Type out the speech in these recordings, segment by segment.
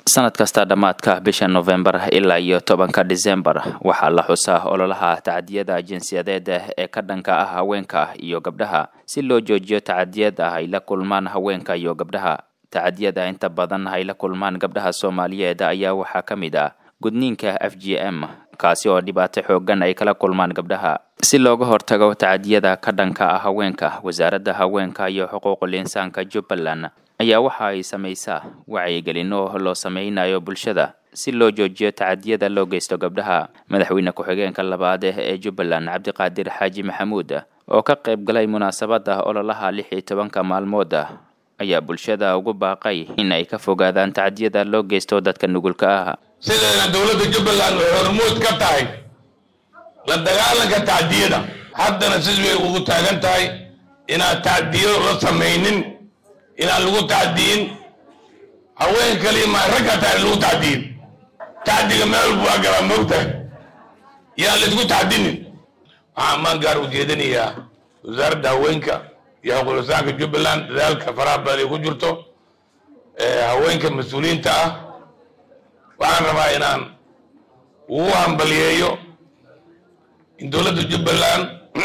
sanad kasta dhammaadka bisha nofembar ilaa iyo tobanka disembar waxaa la xusaa ololaha tacadiyada jinsiyadeed ee ka dhanka ah haweenka iyo gabdhaha si loo joojiyo tacadiyada ay la kulmaan haweenka iyo gabdhaha tacadiyada inta badan ay la kulmaan gabdhaha soomaaliyeed ayaa waxaa ka mid ah gudniinka f g m kaasi oo dhibaato xoogan ay kala kulmaan gabdhaha si looga hortago tacadiyada ka dhanka ah haweenka wasaaradda haweenka iyo xuquuqul insaanka jubbaland ayaa waxa ay samaysaa wacyigelin oo loo sameynayo bulshada si loo joojiyo tacadiyada loo geysto gabdhaha madaxweyne ku-xigeenka labaad ee jubbaland cabdiqaadir xaaji maxamuud oo ka qayb galay munaasabada ololaha lix iyo tobanka maalmood ayaa bulshada ugu baaqay in ay ka fogaadaan tacadiyada loo geysto dadka nugulka ah sideena dowladda jubbaland way hormuud ka tahay la dagaalanka tacdiyada haddana sis way ugu taagan tahay inaan tacdiyo la samaynin inaan lagu tacdiyin haween kaliya ma ragga tahay lagu tacdiyin tacdiga meel walba waa galaa moogtahay yaan laisku tacdinin waxaan maan gaar ujeedinayaa wasaaradda haweenka iyo xuquuqlisaanka jubbaland dadaalka faraha badan ay ku jirto haweenka mas-uuliyiinta ah waxaan rabaa inaan ugu hambaliyeeyo in dowladda jubbaland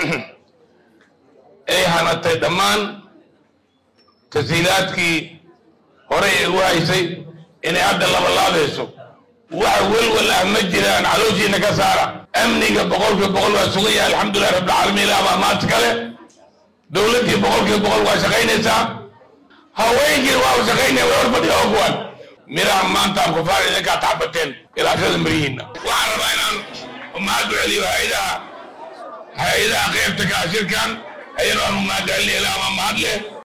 ay hanatay dhammaan tasiilaadkii horey ay u haysay inay hadda labalaabayso waxa welwel ah ma jiraan calooshiina ka saara amniga boqolkiiba boqol waa sugan yahay alxamdulilah rabbilcaalamiin ilaa baa maanta kale dowladdii boqolkiiba boqol waa shaqaynaysaa haweenkiina waa shaqaynaya way horfadhiya oo kuwan miraha maanta aan kufaar idinkaa taxbateen ilaashada mirihiinna waxaan rabaa inaan mahad u celiyo hay-adaha hay-adaha qaybta kaashirkan ayadoo aan mahad celinaya ilaa ama mahad leh